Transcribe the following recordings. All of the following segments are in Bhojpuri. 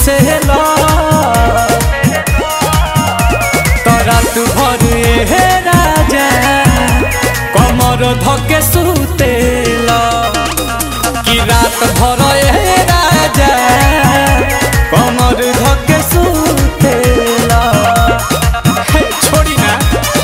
चूसेला तो रात भर ए राजा कमर धके सुतेला कि रात भर ए राजा कमर धके सुतेला हे, छोड़ी ना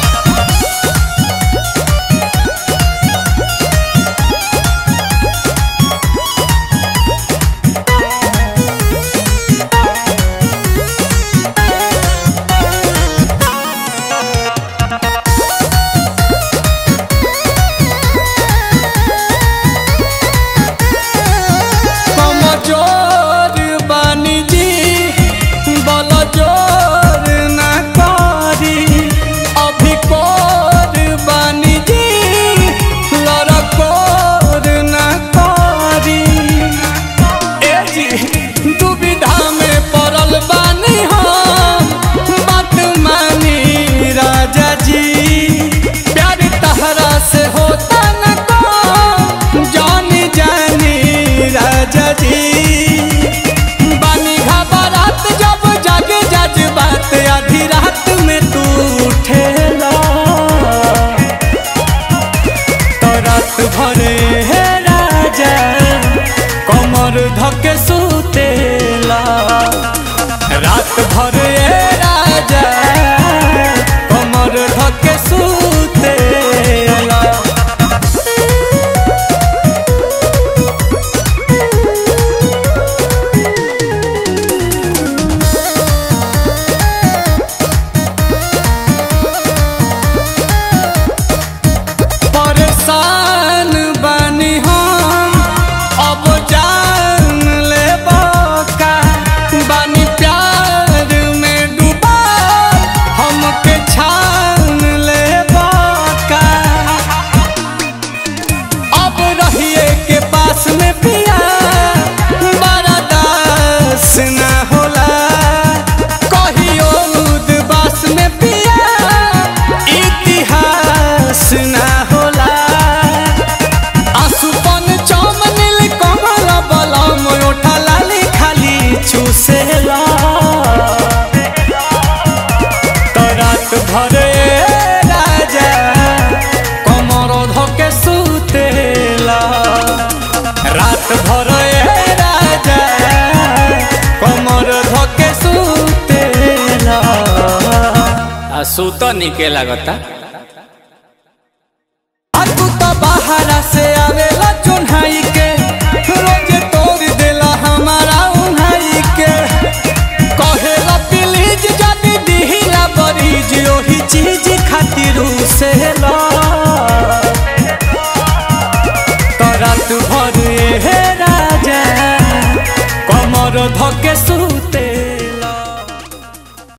कमजोर बानी जी बल जोर न करी अभी कोर बानी जी लड़कोर न करी ए जी दुविधा में पड़ल बानी हम बात मानी राजा जी प्यार तहरा से होता न को जानी जानी राजा जी बानी घबरात जब जागे जज बात आधी रात में तू उठेला तो रात भरे हे राजा कमर धके सुतेला रात भरे हे राजा कमर धके सुतेला परेशान बानी हम अब जान ले का बानी प्यार में डूबा हमके छान ले का अब रहिए के पास में पिया बड़ा दास ना होला कहियो उदबास में पिया इतिहास ना होला आसुपन चमनिल कमल बलम ओठा लाली खाली चूसेला तो रात भरे राजा कमर धके सुतेला रात भरे राजा कमर धके सुतेला आ सुत निके लागता आ तू तो बाहरा से आवेला चुन्हाई के रोज तोड़ देला हमारा उन्हाई के कहेला प्लीज जदी दिहिला बरीज ओही चीज खातिर से ला तो रात भर ए राजा कमर ध